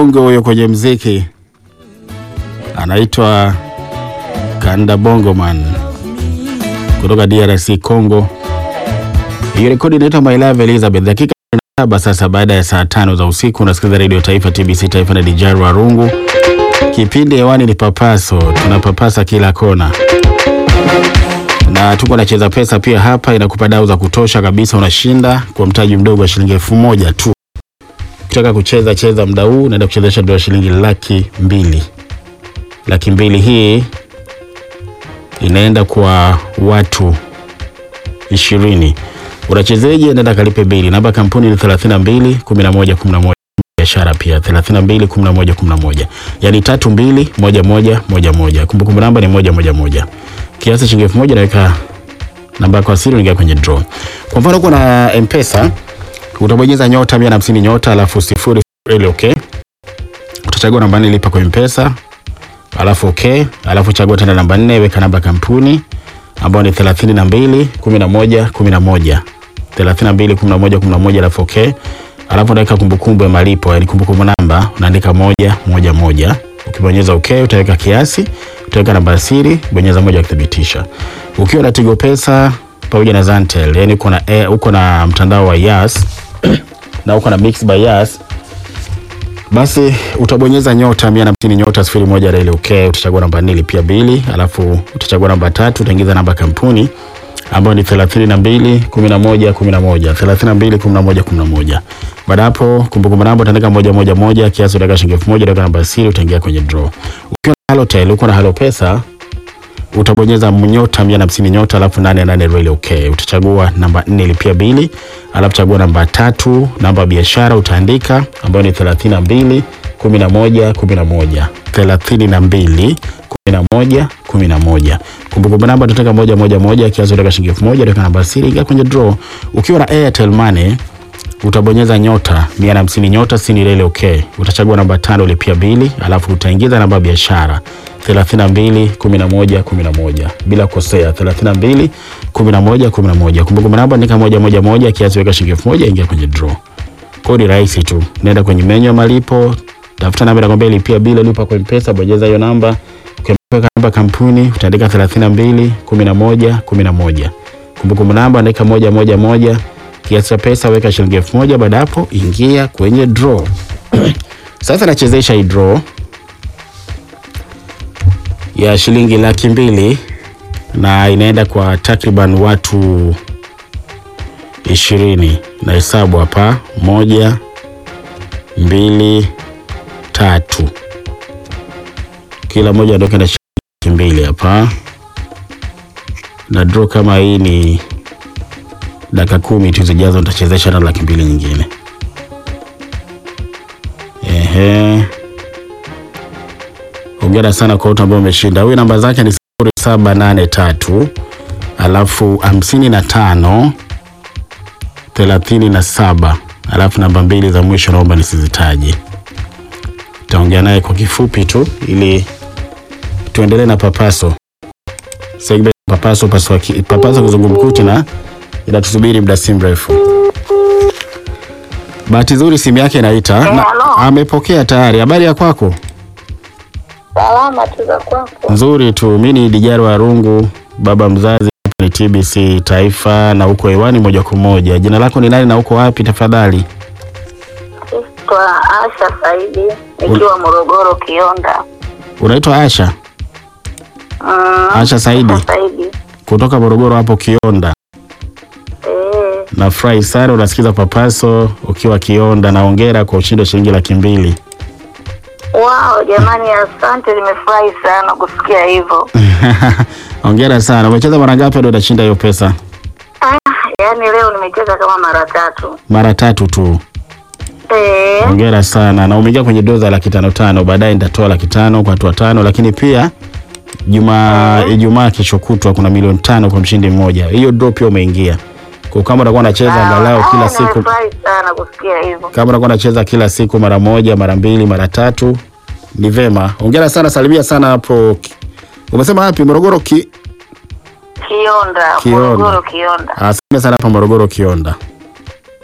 mkongwe huyo kwenye mziki, anaitwa Kanda Bongoman kutoka DRC Congo. Hiyo rekodi inaitwa My Love Elizabeth. Dakika saba sasa baada ya saa tano za usiku, unasikiliza Radio Taifa TBC Taifa na Dijaru Warungu. Kipindi hewani ni Papaso, tunapapasa kila kona na tuko nacheza pesa pia hapa, inakupa dau za kutosha kabisa, unashinda kwa mtaji mdogo wa shilingi elfu moja tu. Ukitaka kucheza cheza mda huu, naenda kuchezesha dola shilingi laki mbili. Laki mbili hii inaenda kwa watu ishirini. Unachezeje? Nenda kalipe bili. Namba kampuni ni 32 11 11 biashara pia 32 11 11, yani tatu mbili moja moja moja moja. Kumbukumbu namba ni moja moja moja. Kiasi shilingi elfu moja naweka namba yako ya siri, unaingia kwenye draw. Kwa mfano uko na M-Pesa, utabonyeza nyota 150 nyota alafu sifuri ile okay. Utachagua namba nne lipa kwa M-Pesa alafu okay, alafu chagua tena namba nne weka namba kampuni ambayo ni 32 11 11 32 11 11 alafu okay, alafu unaweka kumbukumbu ya malipo, yani kumbukumbu namba unaandika moja moja moja. Ukibonyeza okay, utaweka kiasi, utaweka namba ya siri, bonyeza moja kuthibitisha. Ukiwa na Tigo Pesa pamoja na Zantel, yani uko na eh, uko na mtandao wa Yas na uko na Mix by Yas basi utabonyeza nyota mia na hamsini nyota sifuri moja reli okay. Utachagua namba nne lipia bili, alafu utachagua namba tatu, utaingiza namba kampuni ambayo ni thelathini na mbili kumi na moja kumi na moja thelathini na mbili kumi na moja kumi na moja Baada hapo kumbukumbu namba utaandika moja moja moja, kiasi utaweka shilingi elfu moja utaweka namba ya siri, utaingia kwenye draw. Ukiwa na Halotel, uko na Halo Pesa utabonyeza nyota mia na hamsini nyota alafu nane nane reli okay. Utachagua namba nne lipia bili, alafu chagua namba tatu, namba ya biashara utaandika ambayo ni thelathini na mbili kumi na moja kumi na moja thelathini na mbili kumi na moja kumi na moja Kumbukumbu namba utataka moja moja moja, kiasi utaweka shilingi elfu moja utaweka namba siri, ingia kwenye draw. Ukiwa na Airtel Money utabonyeza nyota mia na hamsini nyota sini reli okay. Utachagua namba tano lipia bili, alafu utaingiza namba ya biashara 32 11 11 bila kukosea 32 11 11. Kumbukumbu namba andika moja moja moja, kiasi weka shilingi elfu moja ingia kwenye draw. Kodi rahisi tu, nenda kwenye menyu ya malipo, tafuta namba inakwambia lipia bili, lipa kwa M-Pesa, bonyeza hiyo namba. Ukiweka namba kampuni utaandika 32 11 11. Kumbukumbu namba andika moja moja moja, kiasi cha pesa weka shilingi elfu moja. Baada hapo ingia kwenye draw. Sasa nachezesha hii draw ya shilingi laki mbili na inaenda kwa takriban watu ishirini na hesabu hapa, moja mbili tatu, kila moja aondoke na shilingi laki mbili hapa, na draw kama hii ni dakika kumi tu zijazo, nitachezesha na laki mbili nyingine. Ehe. Hongera sana kwa wote ambao wameshinda. Huyu namba zake ni sifuri saba nane tatu alafu hamsini na tano thelathini na saba alafu namba mbili za mwisho naomba nisizitaje. Taongea naye kwa kifupi tu ili tuendelee na papaso segment papaso paswa, papaso kizungumkuti na inatusubiri muda si mrefu. Bahati nzuri simu yake inaita Eh, na, halo. amepokea tayari. Habari ya kwako? Salama tu za kwako. Nzuri tu. Mi ni Dijaro Warungu, baba mzazi. Hapa ni TBC Taifa na uko hewani moja kwa moja. Jina lako ni nani na uko wapi tafadhali? Naitwa Asha Saidi nikiwa Morogoro Kionda. Unaitwa Asha? Mm, Asha Saidi Asha Saidi. kutoka Morogoro hapo Kionda. Eh, Nafurahi sana unasikiza Papaso ukiwa Kionda, na hongera kwa ushindi wa shilingi laki mbili. wow, jamani asante, nimefurahi sana kusikia hivyo. Hongera sana. Umecheza mara ngapi ndio utashinda hiyo pesa? Ah, yaani leo nimecheza kama mara tatu. Mara tatu tu. Eh, Hongera sana na umeingia kwenye doza laki tano tano. Baadaye nitatoa laki tano kwa watu watano, lakini pia juma Ijumaa kesho kutwa kuna milioni tano kwa mshindi mmoja. Hiyo draw pia umeingia. Kwa kama utakuwa unacheza angalau ah, kila siku, Nimefurahi sana kusikia hivyo. kama utakuwa unacheza kila siku mara moja, mara mbili, mara tatu, ni vema. Hongera sana, salimia sana hapo. Umesema wapi? Morogoro ki Kionda, Kionda. Morogoro Kionda. Asante sana hapa Morogoro Kionda.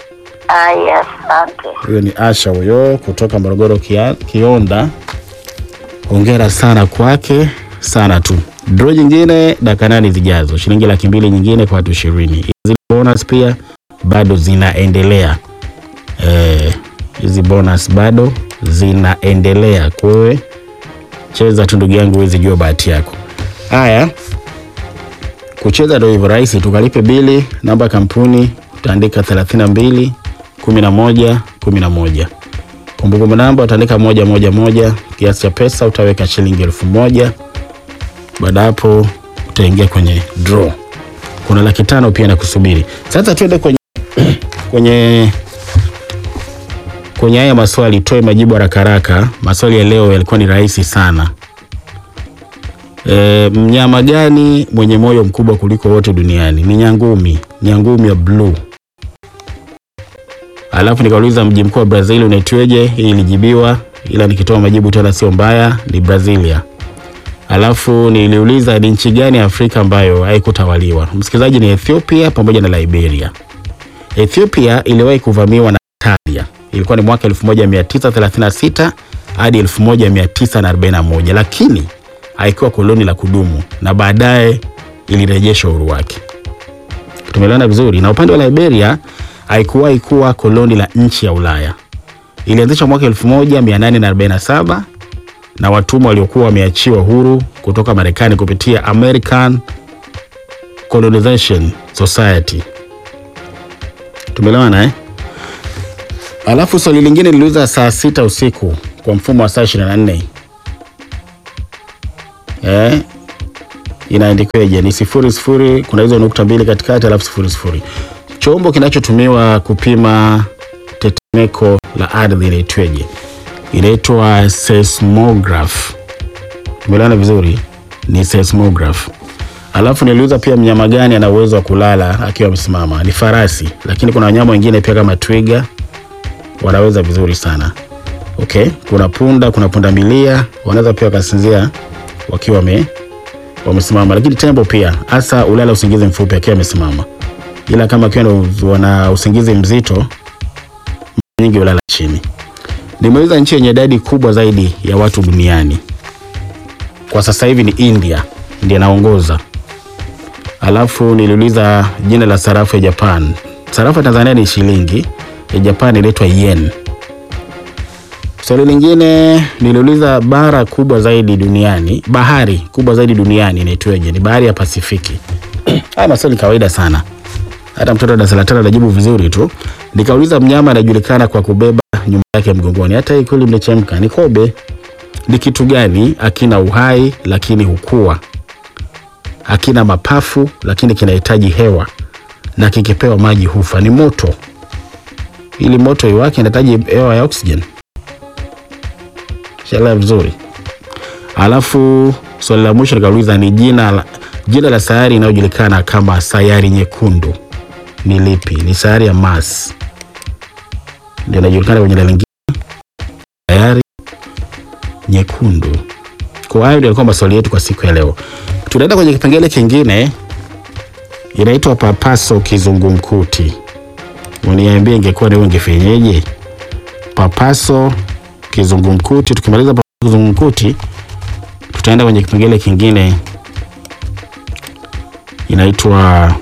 Aya, asante. Huyo ni Asha huyo kutoka Morogoro Kia, Kionda. Hongera sana kwake sana tu. Draw nyingine dakika nane zijazo, shilingi laki mbili nyingine kwa watu ishirini. Hizi bonus pia bado zinaendelea. Eh, hizi bonus bado zinaendelea. Kwa hiyo cheza tu ndugu yangu, huwezi jua bahati yako. Haya, kucheza ndio hivyo rahisi. Tukalipe bili, namba ya kampuni utaandika 32 11 11. Kumbukumbu namba utaandika moja moja moja. Kiasi cha pesa utaweka shilingi elfu moja. Baada ya hapo utaingia kwenye draw. Kuna laki tano pia na kusubiri. Sasa tuende kwenye kwenye kwenye haya maswali, toe majibu haraka haraka. Maswali ya leo yalikuwa ni rahisi sana. E, mnyama gani mwenye moyo mkubwa kuliko wote duniani? Ni nyangumi. Nyangumi ya bluu. Alafu nikauliza mji mkuu wa Brazil unaitweje? Hii ilijibiwa, ila nikitoa majibu tena sio mbaya, ni Brazilia. Alafu niliuliza ni nchi gani ya Afrika ambayo haikutawaliwa? Msikilizaji, ni Ethiopia pamoja na Liberia. Ethiopia iliwahi kuvamiwa na Italia, ilikuwa ni mwaka 1936 hadi 1941, lakini haikuwa koloni la kudumu na baadaye ilirejesha uhuru wake. Tumeelewana vizuri. Na upande wa Liberia haikuwahi kuwa koloni la nchi ya Ulaya. Ilianzishwa mwaka 1847 na watumwa waliokuwa wameachiwa huru kutoka Marekani kupitia American Colonization Society. Tumeelewana eh? Alafu swali lingine liliuza saa sita usiku kwa mfumo wa saa 24. Eh? Inaandikweje? Ni sifuri sifuri, kuna hizo nukta mbili katikati, alafu sifuri sifuri. Chombo kinachotumiwa kupima tetemeko la ardhi inaitweje? Inaitwa seismograph. Tumeelewana vizuri? Ni seismograph. Alafu niliuza pia mnyama gani ana uwezo wa kulala akiwa amesimama? Ni farasi, lakini kuna wanyama wengine pia kama twiga wanaweza vizuri sana. Okay, kuna punda, kuna punda milia wanaweza pia wakasinzia wakiwa wame wamesimama, lakini tembo pia hasa ulala usingizi mfupi akiwa amesimama, ila kama akiwa na- wana usingizi mzito mara nyingi ulala chini. Nimeuliza nchi yenye idadi kubwa zaidi ya watu duniani kwa sasa hivi ni India, ndiye anaongoza. Alafu niliuliza jina la sarafu ya Japan. Sarafu ya Tanzania ni shilingi, ya Japan inaitwa yen. Swali lingine niliuliza bara kubwa zaidi duniani, bahari kubwa zaidi duniani inaitwaje? Ni bahari ya Pasifiki. Haya maswali kawaida sana, hata mtoto wa darasa la tano anajibu vizuri tu. Nikauliza mnyama anajulikana kwa kubeba nyumba yake mgongoni, hata hii kweli mnachemka. Ni kobe. Ni kitu gani akina uhai lakini hukua, akina mapafu lakini kinahitaji hewa, na kikipewa maji hufa? Ni moto. Ili moto iwake inahitaji hewa ya oxygen. Shaelewa vizuri. Alafu swali la mwisho nikauliza ni jina la, jina la sayari inayojulikana kama sayari nyekundu ni lipi? Ni sayari ya Mars, ndio inajulikana kwenye jina lingine sayari nyekundu. Kwa hayo ndio yalikuwa maswali yetu kwa siku ya leo. Tunaenda kwenye kipengele kingine, inaitwa papaso kizungumkuti. Uniambie, ingekuwa ni wewe ungefanyeje? Papaso kizungumkuti. Tukimaliza papaso kizungumkuti, tutaenda kwenye kipengele kingine inaitwa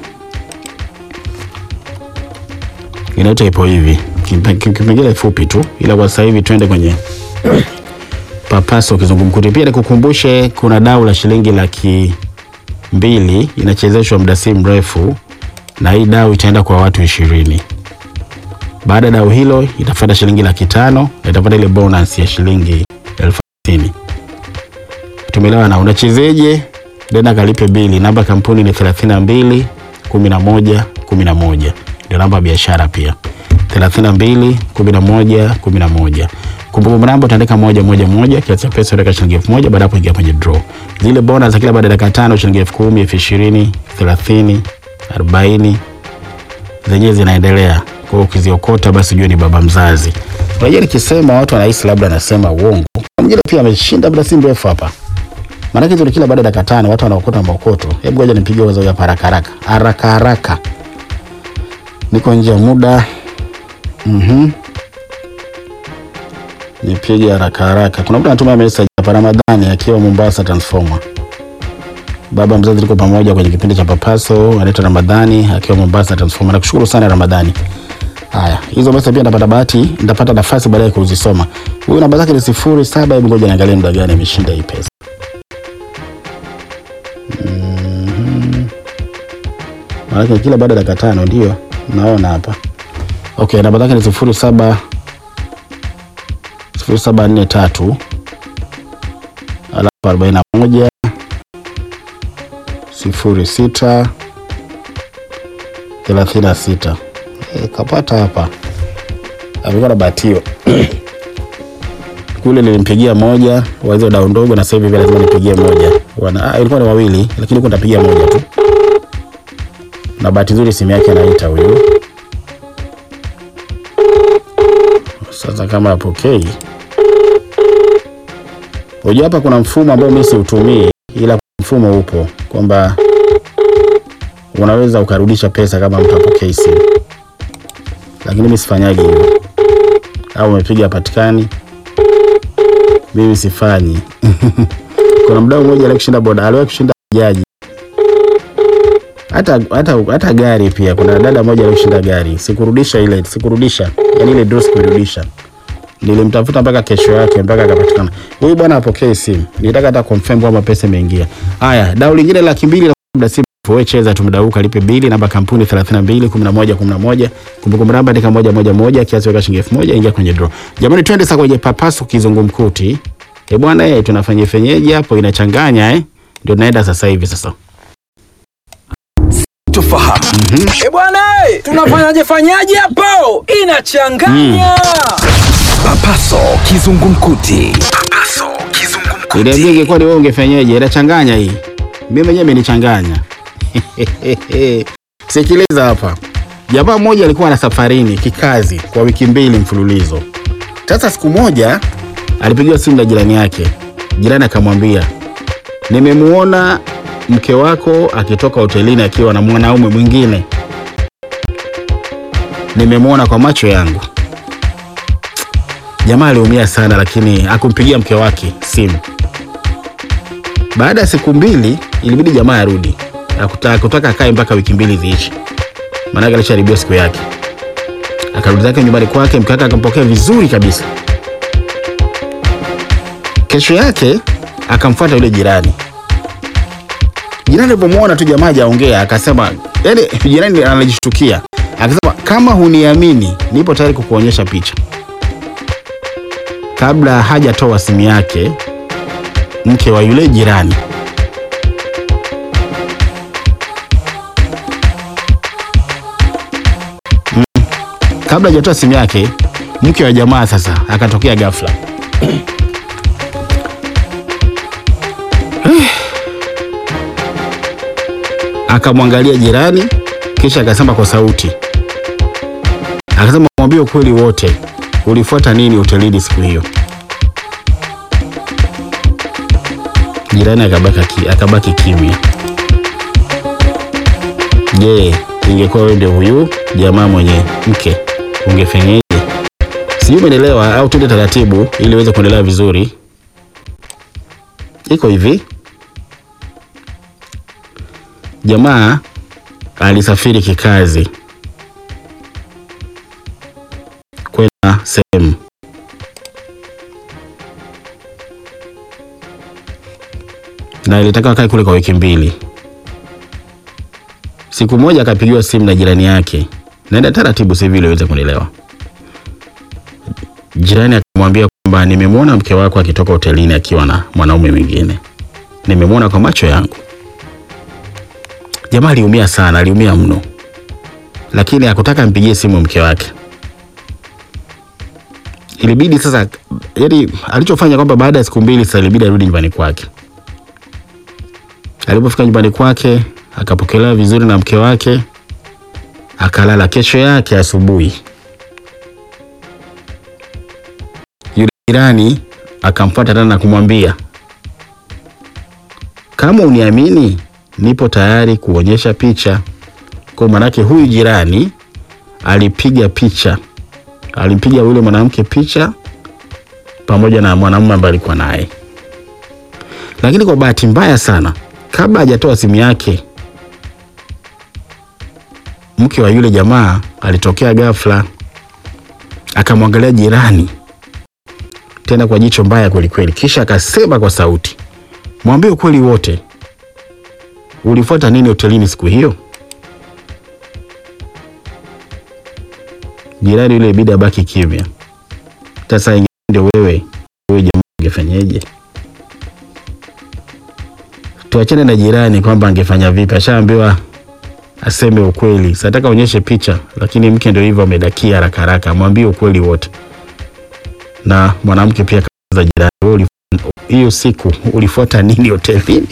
inaitwa ipo hivi, Kipe- kipengele fupi tu, ila kwa sasa hivi tuende kwenye papaso kizungumkuti. Pia nikukumbushe kuna dau la shilingi laki mbili inachezeshwa muda si mrefu, na hii dau itaenda kwa watu ishirini. Baada ya dau hilo itafuata shilingi laki tano na itafuata ile bonus ya shilingi elfu hamsini. Tumeelewana? Unachezeje? Nenda kalipe bili. Namba ya kampuni ni 32 11 11, ndio namba ya biashara pia 32 11 11. Kumbukumbu namba utaandika moja moja moja, kiasi cha pesa utaweka shilingi elfu moja. Baada ya hapo ingia kwenye draw. Zile bonus za kila baada ya dakika tano shilingi elfu kumi, elfu ishirini, thelathini, arobaini zenyewe zinaendelea. Kwa hiyo ukiziokota basi ujue ni baba mzazi. Unajua nikisema watu wanahisi labda nasema uongo. Mwingine pia ameshinda muda si mrefu hapa. Maanake hizo ni kila baada ya dakika tano watu wanaokota maokoto. Hebu ngoja nipigie wazo hapa haraka haraka. Haraka haraka. Niko nje ya muda. Mhm. Nipige haraka haraka. Kuna mtu anatuma message hapa Ramadhani akiwa Mombasa Transformer. Baba mzazi tuko pamoja kwenye kipindi cha Papaso, anaitwa Ramadhani akiwa Mombasa Transformer. Nakushukuru sana Ramadhani. Haya, hizo message pia nitapata bahati, nitapata nafasi baadaye kuzisoma. Huyu namba zake ni sifuri saba. Hebu ngoja niangalie muda gani ameshinda hii pesa. Mhm. Maana kila baada ya dakika tano ndio naona hapa. Okay, namba zake ni sifuri saba sifuri saba nne tatu alafu arobaini na moja sifuri sita thelathini na sita. E, kapata hapa, amekuwa na bahatiwa kule nilimpigia moja wa hizo dau ndogo, na sasa hivi pia lazima nipigie moja. Wana, ah, ilikuwa ni wawili, lakini huko nitapigia moja tu, na bahati nzuri simu yake anaita huyu. Sasa kama apokei, unajua hapa kuna mfumo ambao mimi siutumii, ila mfumo upo kwamba unaweza ukarudisha pesa kama mtu apokei simu, lakini mimi sifanyagi hivyo. Au umepiga patikani, mimi sifanyi. Kuna mdau mmoja aliwahi kushinda boda, aliwahi kushinda jaji hata hata hata gari pia. Kuna dada moja alishinda gari, sikurudisha ile, sikurudisha yani ile draw sikurudisha, nilimtafuta mpaka kesho yake mpaka akapatikana. Huyu bwana apokee simu, nitaka hata confirm kwamba pesa imeingia. Haya, dau lingine laki mbili la muda simu wewe cheza tumdauka lipe bili namba kampuni 32 11 11 kumbukumbu namba andika moja moja moja kiasi weka shilingi elfu moja ingia kwenye draw. Jamani, twende sasa kwenye papaso kizungumkuti. Eh bwana, eh tunafanya fenyeji hapo inachanganya eh, ndio naenda sasa hivi sasa. tufahamu e bwana eh, tunafanyaje fanyaje hapo inachanganya papaso kizungumkuti papaso kizungumkuti Ile ingekuwa ni wewe ungefenyeje? Inachanganya hii. Mimi mwenyewe imenichanganya. Sikiliza hapa. Jamaa mmoja alikuwa na safarini kikazi kwa wiki mbili mfululizo. Sasa siku moja alipigiwa simu na jirani yake. Jirani akamwambia, nimemuona mke wako akitoka hotelini akiwa na mwanaume mwingine. Nimemuona kwa macho yangu. Jamaa aliumia sana, lakini akumpigia mke wake simu. Baada ya siku mbili ilibidi jamaa arudi, akutaka kutaka akae mpaka wiki mbili ziishi, maanake alisharibiwa siku yake. Akarudi zake nyumbani kwake, mke wake akampokea vizuri kabisa. Kesho yake akamfuata yule jirani. Jirani alipomwona tu jamaa hajaongea, akasema, yani jirani anajishtukia, akasema kama huniamini, nipo tayari kukuonyesha picha. Kabla hajatoa simu yake, mke wa yule jirani Mm. kabla hajatoa simu yake, mke wa jamaa sasa akatokea ghafla. Akamwangalia jirani, kisha akasema kwa sauti, akasema mwambie ukweli wote, ulifuata nini hotelini siku hiyo? Jirani akabaki, ki- akabaki kimya. Je, ingekuwa wewe ndio huyu jamaa mwenye mke ungefenyeje? Sijui umeelewa au tuende taratibu ili uweze kuendelea vizuri. Iko hivi, jamaa alisafiri kikazi kwenda sehemu na ilitaka akae kule kwa wiki mbili. Siku moja akapigiwa simu na jirani yake, naenda taratibu sasa hivi ili uweze kunielewa. Jirani akamwambia kwamba nimemwona mke wako akitoka hotelini akiwa na mwanaume mwingine, nimemwona kwa macho yangu. Jamaa aliumia sana, aliumia mno, lakini hakutaka mpigie simu mke wake. Ilibidi sasa, yani alichofanya kwamba baada ya siku mbili sasa ilibidi arudi nyumbani kwake. Alipofika nyumbani kwake akapokelewa vizuri na mke wake, akalala. Kesho yake asubuhi, yule jirani akamfuata tena na kumwambia, kama uniamini, nipo tayari kuonyesha picha. Kwa maanake huyu jirani alipiga picha alimpiga yule mwanamke picha pamoja na mwanamume ambaye alikuwa naye, lakini kwa bahati mbaya sana, kabla hajatoa simu yake, mke wa yule jamaa alitokea ghafla, akamwangalia jirani tena kwa jicho mbaya kweli kweli, kisha akasema kwa sauti, mwambie ukweli wote, ulifuata nini hotelini siku hiyo? Jirani yule ibidi abaki kimya. Sasa inge- ndio wewe wewe jamaa ungefanyeje? Tuachane na jirani kwamba angefanya vipi, ashaambiwa aseme ukweli. Sataka onyeshe picha, lakini mke ndio hivyo amedakia haraka haraka, mwambie ukweli wote. Na mwanamke pia kaza jirani, wewe ulif- hiyo siku ulifuata nini hotelini?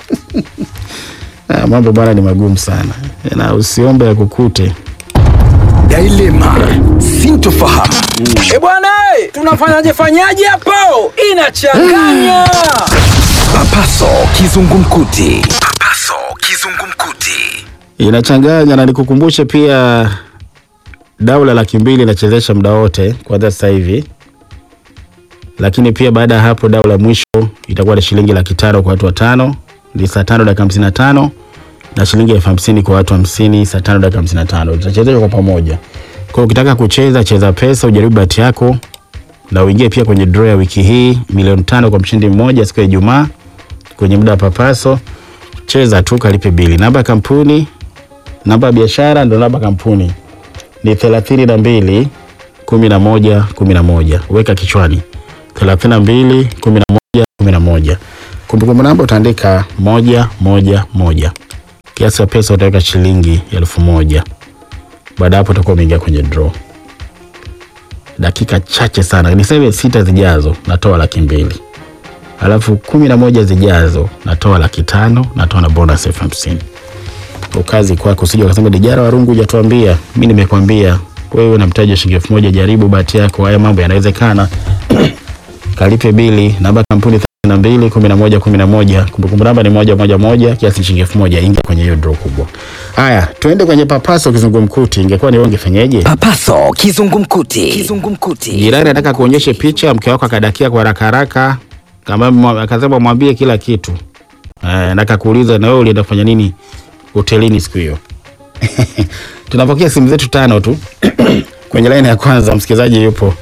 Ah, mambo bwana ni magumu sana, na usiombe ya kukute. Dilema, sintofahamu. E bwana, eh, tunafanyaje fanyaje hapo? Inachanganya. Papaso kizungumkuti. Papaso kizungumkuti. inachanganya na nikukumbushe pia dau la laki mbili inachezesha muda wote kwanza sasa hivi, lakini pia baada ya hapo dau la mwisho itakuwa ni shilingi laki tano kwa watu watano, ni saa tano dakika hamsini na tano na shilingi elfu hamsini kwa watu hamsini, saa tano dakika hamsini na tano Tutachezeshwa kwa pamoja. Kwa hiyo ukitaka kucheza, cheza pesa, ujaribu bahati yako na uingie pia kwenye draw ya wiki hii milioni tano kwa mshindi mmoja siku ya Ijumaa kwenye muda wa papaso. Cheza tu, kalipe bili. Namba ya kampuni namba ya biashara ndo namba kampuni ni thelathini na mbili kumi na moja kumi na moja weka kichwani thelathini na mbili kumi na moja kumi na moja kumbukumbu namba utaandika moja moja moja kiasi cha pesa utaweka shilingi elfu moja baada ya hapo utakuwa umeingia kwenye draw dakika chache sana niseme sita zijazo natoa laki mbili alafu kumi na moja zijazo natoa laki tano natoa na bonus elfu hamsini ukazi kwako, usije ukasema Dijara Warungu hujatuambia. Mimi nimekwambia wewe na mtaji wa shilingi elfu moja jaribu bahati yako, haya mambo yanawezekana. Kalipe bili, namba kampuni thelathini na mbili kumi na moja kumi na moja kumbukumbu namba ni moja moja moja, kiasi shilingi elfu moja ingia kwenye hiyo draw kubwa. Haya, tuende kwenye papaso kizungumkuti. Ingekuwa ni wewe ungefanyeje? Papaso kizungumkuti. Kizungumkuti. Jirani anataka kuonyeshe picha, mke wako akadakia kwa haraka haraka, kama mwa- akasema mwambie kila kitu eh, na akakuuliza na wewe ulienda kufanya nini hotelini siku hiyo. Tunapokea simu zetu tano tu kwenye laini ya kwanza. Msikilizaji yupo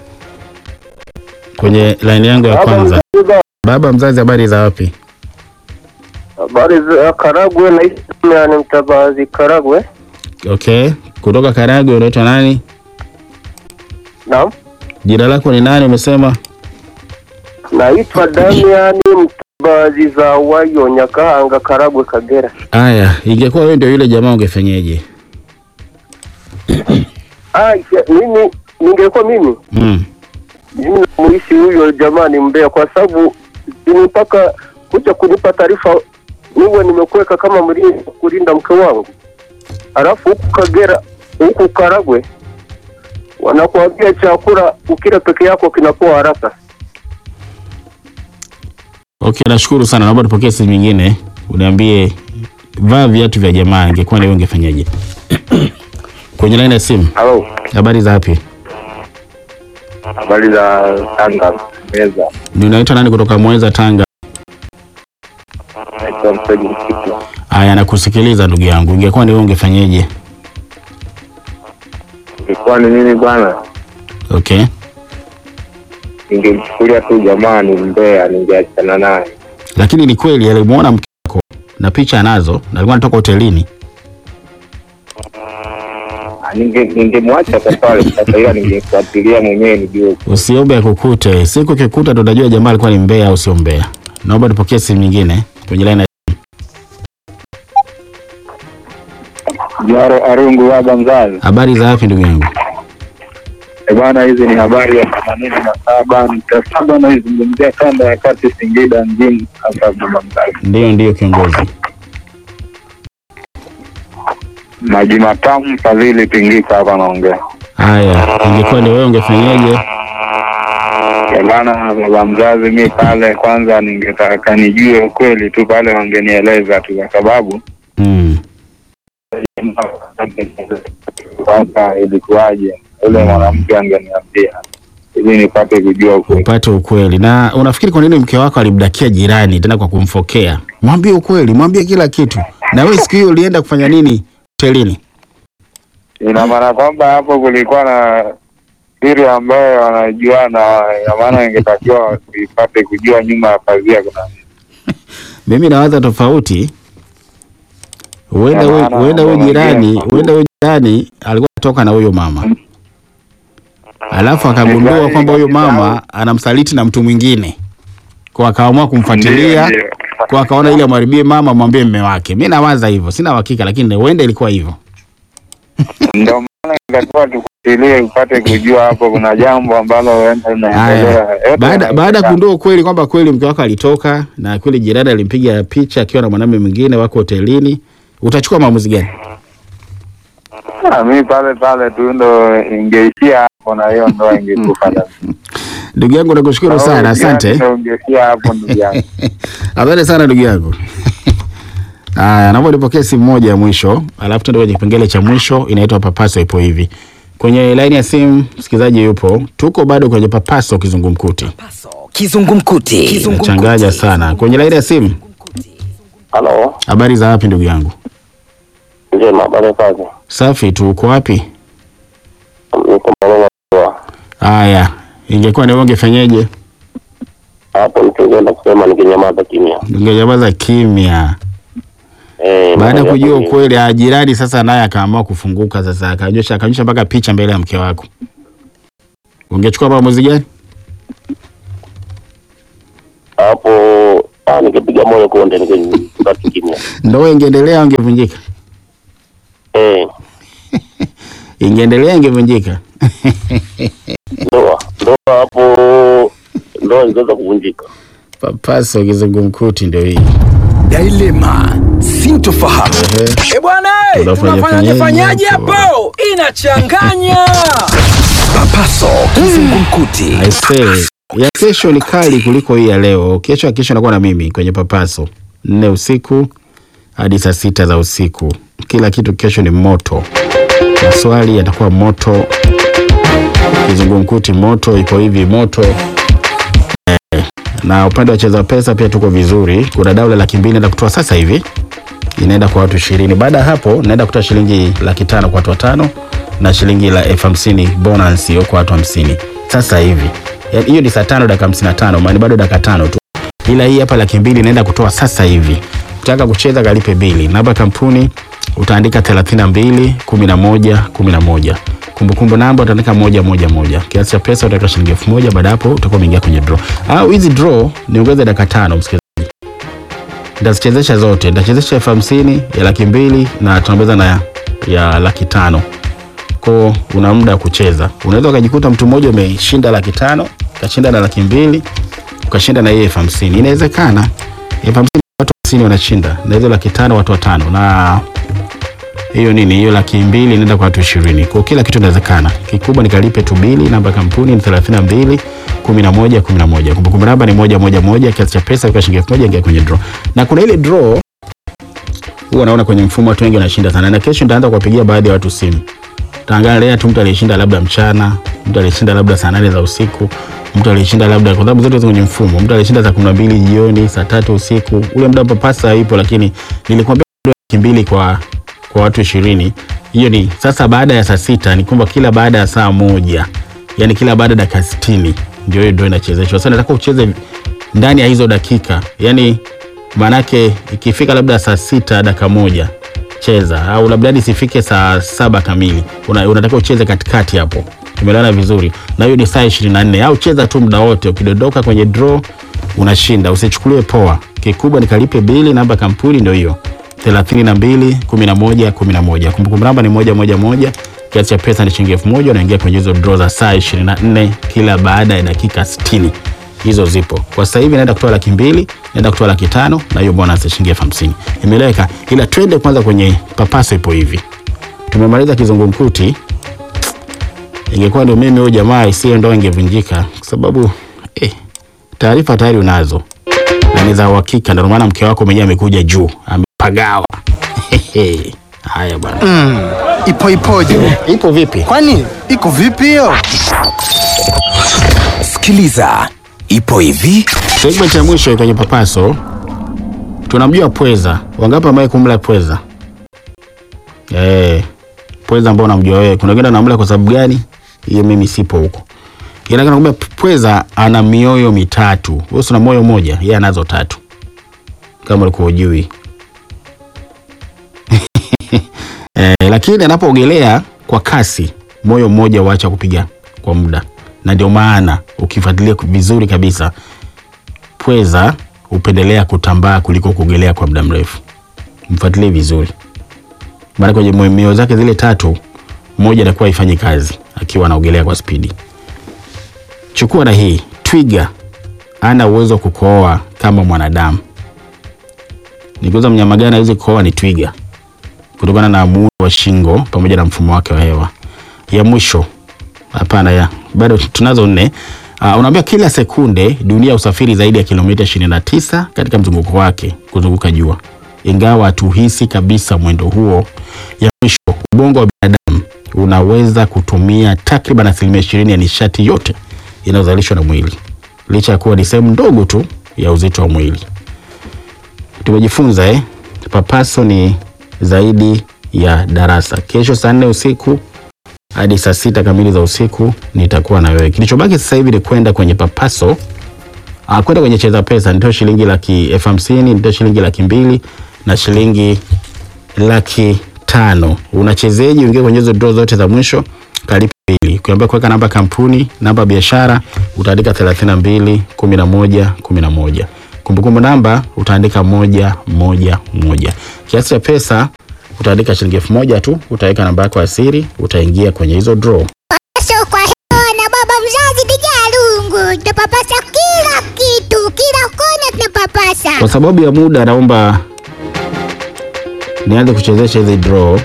kwenye laini yangu ya kwanza. Baba mzazi, habari za wapi? Habari za Karagwe, naitwa ni Mtabazi Karagwe. Okay, kutoka Karagwe. Unaitwa nani? Naam, Jina lako ni nani? Umesema naitwa Damiani Mtabazi za Wayo Nyakahanga, Karagwe, Kagera. haya. Ingekuwa wewe ndio yule jamaa ungefanyeje? Ah, ya- mimi ningekuwa mimi Mm. mimi namuishi huyo jamaa ni mbea, kwa sababu ni mpaka kuja kunipa taarifa niwe nimekuweka kama mlinzi wa kulinda mke wangu, alafu huku Kagera, huku Karagwe wanakuambia chakula ukila peke yako kinapoa haraka. Okay, nashukuru sana. Naomba tupokee simu nyingine, uniambie vaa viatu vya jamaa, ingekuwa ni wewe ungefanyaje? kwenye laini ya simu. Halo, Habari za wapi? habari za Tanga meza Ni unaitwa nani kutoka Mweza, Tanga? naitwa Msegi Msitu. Haya, nakusikiliza ndugu yangu, ingekuwa ni wewe ungefanyeje? Ilikuwa ni nini bwana? Okay, Ningemchukulia tu jamaa ni mbea, ningeachana naye. lakini ni kweli alimuona mke wako na picha anazo, na alikuwa anatoka hotelini. Ah, ninge- Ningemwacha kwa pale sasa, ila ningefuatilia mwenyewe nijue. Usiombe akukute, siku kikuta ndo utajua jamaa alikuwa ni mbea au sio mbea. Naomba tupokee simu nyingine kwenye laini ya Jaro Arungu baba mzazi. habari za wapi ndugu yangu? E bwana, hizi ni habari ya themanini na saba nukta saba naizungumzia kanda ya kati Singida mjini hapa baba mzazi. Ndio, ndio kiongozi. Maji matamu Fadhili Pingika hapa naongea. Haya, ingekuwa ni wewe ungefanyaje? E bwana, baba mzazi, mi pale kwanza ningetaka nijue ukweli tu, pale wangenieleza tu, kwa sababu Mm. kwanza ilikuwaje, yule mwanamke angeniambia ili nipate kujua ukweli. upate ukweli. Na unafikiri kwa nini mke wako alimdakia jirani tena kwa kumfokea? Mwambie ukweli, mwambie kila kitu. Na wewe siku hiyo ulienda kufanya nini hotelini? Ina maana kwamba hapo kulikuwa na siri ambayo wanajuana, ina maana ingetakiwa tuipate kujua nyuma ya pazia kuna nini. Mimi nawaza tofauti. Huenda Ya huyu- maana huenda huyu unaongea jirani, kwa- huenda huyu jirani alikuwa anatoka na huyo mama, alafu akagundua Jirani kwamba huyo kabisa mama anamsaliti na mtu mwingine, kwa akaamua kumfuatilia, Ndio, ndio. kwa akaona ili amharibie mama, mwambie mme wake. Mi nawaza hivyo, sina uhakika, lakini huenda ilikuwa hivyo. Ndio maana ingetakiwa tufuatilie upate kujua hapo kuna jambo ambalo huenda linaendelea. Haya, Yote baada baada ya yanawezekana. kugundua ukweli kwamba kweli mke wako alitoka na kweli jirani alimpiga picha akiwa na mwanamume mwingine wako hotelini, utachukua maamuzi gani? Ah, mi pale pale tu ndo ingeishia hapo na hiyo ndoa ingekufa. Ndugu yangu nakushukuru sana, asante. Ndo ingeishia hapo ndugu yangu. Asante sana ndugu yangu. Haya, naomba nipokee simu moja ya mwisho, alafu tuende kwenye kipengele cha mwisho, inaitwa papaso. Ipo hivi kwenye laini ya simu, msikilizaji yupo, tuko bado kwenye papaso kizungumkuti, Paso kizungumkuti. changanya sana kwenye laini ya simu. Halo, Habari za wapi ndugu yangu? njema, habari kazi. Safi tu, uko wapi? Niko maneno Haya, ingekuwa ni wewe ungefanyeje? hapo, nikienda kusema nikinyamaza kimya. Ungenyamaza kimya. Eh, Baada ya mambo kujua yako ni- ukweli, ah, jirani sasa naye akaamua kufunguka sasa, akanyosha akanyosha mpaka picha mbele ya mke wako, ungechukua maamuzi gani? hapo, ah, nikipiga moyo konde, nikibaki kimya. Ndoa ingeendelea au ingevunjika? Eh, Ingeendelea ingevunjika? ndoa ndoa hapo, ndoa ingeweza kuvunjika. Papaso kizungumkuti ndio hii. Dilema sintofahamu. Ehe. E bwana, eh, Tunafanya tunafanyaje fanyaje fanyaje hapo? hapo? Inachanganya. Papaso kizungumkuti. I say, ya kesho ni kali kuliko hii ya leo. Kesho ya kesho nakuwa na mimi kwenye Papaso nne usiku hadi saa sita za usiku. Kila kitu kesho ni moto, maswali yatakuwa moto, kizungumkuti moto, iko hivi moto eh, na upande wa cheza pesa pia tuko vizuri. Kuna dau la laki mbili naenda kutoa sasa hivi, inaenda kwa watu ishirini. Baada ya hapo naenda kutoa shilingi laki tano kwa watu watano na shilingi la elfu hamsini bonus hiyo kwa watu hamsini sasa hivi. Ya- Hiyo ni saa tano dakika hamsini na tano maana bado dakika tano tu, ila hii hapa laki mbili naenda kutoa sasa hivi. Ukitaka kucheza kalipe bili. Namba ya kampuni utaandika 32 11 11. Kumbukumbu namba utaandika moja moja moja. Kiasi cha pesa utaweka shilingi elfu moja. Baada ya hapo utakuwa umeingia kwenye draw. Au hizi draw niongeze dakika tano msikilizaji. Nitazichezesha zote. Nitachezesha elfu hamsini ya laki mbili na tunaongeza na ya laki tano ko una muda wa kucheza. Unaweza ukajikuta mtu mmoja umeshinda laki tano ukashinda na laki mbili ukashinda na hiyo elfu hamsini inawezekana. Elfu hamsini watu hamsini wanashinda na hizo laki tano watu watano na hiyo nini hiyo laki mbili inaenda kwa watu ishirini kwa kila kitu inawezekana. Kikubwa nikalipe tu bili. Namba ya kampuni ni thelathini na mbili kumi na moja kumi na moja. Kumbukumbu namba ni moja moja moja. Kiasi cha pesa kwa shilingi elfu moja ingia kwenye draw, na kuna ile draw huwa naona kwenye mfumo watu wengi wanashinda sana, na kesho nitaanza kuwapigia baadhi ya watu simu taangalia tu mtu aliyeshinda labda mchana, mtu aliyeshinda labda saa nane za usiku, mtu aliyeshinda labda, kwa sababu zote ziko kwenye mfumo, mtu aliyeshinda saa kumi na mbili jioni, saa tatu usiku. Ule muda papasa ipo, lakini nilikwambia laki mbili kwa kwa watu ishirini. Hiyo ni sasa baada ya saa sita, ni kwamba kila baada ya saa moja, yani kila baada ya dakika sitini ndio hiyo ndio inachezeshwa. Sasa nataka ucheze ndani ya hizo dakika, yani maanake ikifika labda saa sita dakika moja cheza au labda hadi isifike saa saba kamili Una, unatakiwa ucheze katikati hapo tumeelewana vizuri na hiyo ni saa ishirini na nne au cheza tu muda wote ukidondoka kwenye draw unashinda usichukulie poa kikubwa nikalipe bili namba ya kampuni ndio hiyo thelathini na mbili kumi na moja kumi na moja kumbukumbu namba ni moja moja moja kiasi cha pesa ni shilingi elfu moja unaingia kwenye hizo draw za saa ishirini na nne kila baada ya dakika sitini hizo zipo kwa sasa hivi naenda kutoa laki mbili naenda kutoa laki tano na hiyo bonus ya shilingi elfu hamsini imeeleweka ila twende kwanza kwenye papaso ipo hivi tumemaliza kizungumkuti ingekuwa ndio mimi huyo jamaa isiyo ndo ingevunjika kwa sababu eh, taarifa tayari unazo na ni za uhakika ndio maana mke wako mwenyewe amekuja juu amepagawa Haya bwana, Ipo ipoje? ipo vipi? Kwani iko vipi hiyo? Sikiliza, ipo hivi. Segment ya mwisho kwenye papaso, tunamjua pweza. Wangapi ambaye kumla pweza? Eh, pweza ambao unamjua wewe. Kuna wengine wanamla kwa sababu gani? Hiyo mimi sipo huko. Ila nakwambia pweza ana mioyo mitatu. Wewe una moyo mmoja, yeye anazo tatu. Kama ulikuwa hujui. eh, lakini anapoogelea kwa kasi, moyo mmoja huacha kupiga kwa muda, na ndio maana ukifuatilia vizuri kabisa pweza hupendelea kutambaa kuliko kuogelea kwa muda mrefu. Mfuatilie vizuri, maana kwenye mwe- mioyo zake zile tatu, moja inakuwa haifanyi kazi akiwa anaogelea kwa spidi. Chukua na hii, twiga ana uwezo wa kukohoa kama mwanadamu. Nikiuza mnyama gani hawezi kukohoa? Ni twiga, kutokana na muundo wa shingo pamoja na mfumo wake wa hewa. Ya mwisho hapana, ya bado tunazo nne. Uh, unaambia kila sekunde dunia usafiri zaidi ya kilomita 29 katika mzunguko wake kuzunguka jua, ingawa hatuhisi kabisa mwendo huo. Ya mwisho, ubongo wa binadamu unaweza kutumia takriban asilimia ishirini ya nishati yote inayozalishwa na mwili, licha ya kuwa ni sehemu ndogo tu ya uzito wa mwili. Tumejifunza eh? Papaso ni zaidi ya darasa. Kesho saa nne usiku hadi saa sita kamili za usiku nitakuwa na wewe. Kilichobaki sasa hivi ni kwenda kwenye papaso, ah, kwenda kwenye cheza pesa, nitoe shilingi laki elfu hamsini nitoe shilingi laki mbili na shilingi laki tano. Unachezeji, uingie kwenye hizo draw zote za mwisho, kalipa bili. Ukiambia kuweka namba kampuni, namba ya biashara, utaandika 32 11 11. Kumbukumbu namba utaandika moja moja moja. Kiasi cha pesa utaandika shilingi elfu moja tu, utaweka namba yako ya siri, utaingia kwenye hizo draw. So kwa hiyo na baba mzazi Dijalungu tunapapasa kila kitu, kila kona tunapapasa. Kwa sababu ya muda, naomba nianze kuchezesha hizi draw.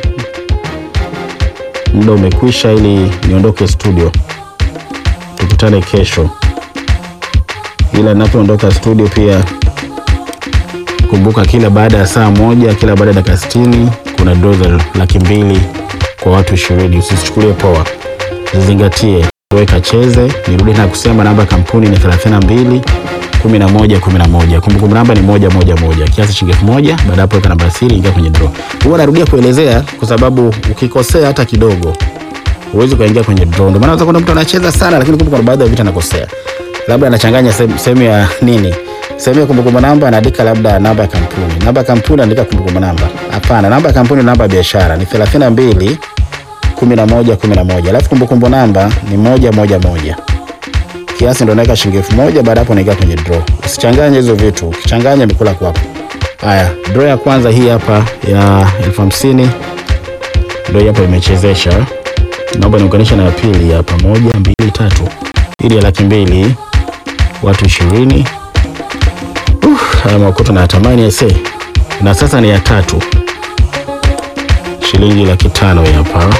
Muda umekwisha, ili niondoke studio. Tukutane kesho, ila ninapoondoka studio pia kumbuka, kila baada ya saa moja, kila baada ya dakika sitini kuna draw za laki mbili kwa watu ishirini. Usichukulie poa, zizingatie, weka cheze. Nirudi na kusema namba ya kampuni ni 32 11 11. Kumbukumbu namba ni moja moja moja, kiasi shilingi elfu moja. Baada ya hapo weka namba ya siri, ingia kwenye draw. Huwa narudia kuelezea kwa sababu ukikosea hata kidogo huwezi kuingia kwenye draw. Ndio maana unaweza kuona mtu anacheza sana, lakini kumbe kuna baadhi ya vitu anakosea, labda anachanganya sehemu sehemu ya nini, sehemu ya kumbukumbu namba anaandika labda namba ya kampuni, namba ya kampuni anaandika kumbukumbu namba. Hapana, namba ya kampuni, namba ya biashara ni 32 11 11, alafu kumbukumbu namba ni moja moja moja kiasi ndo naweka shilingi elfu moja baada hapo naingia kwenye draw. Usichanganye hizo vitu, ukichanganya mikula kwako. Haya, draw ya kwanza hii hapa ya elfu hamsini ndio hii hapa imechezesha. Naomba niunganishe na ya pili hapa, moja mbili tatu, ili ya laki mbili watu ishirini. Uh, haya makoto nayatamani aisee. Na sasa ni ya tatu, shilingi laki tano hii hapa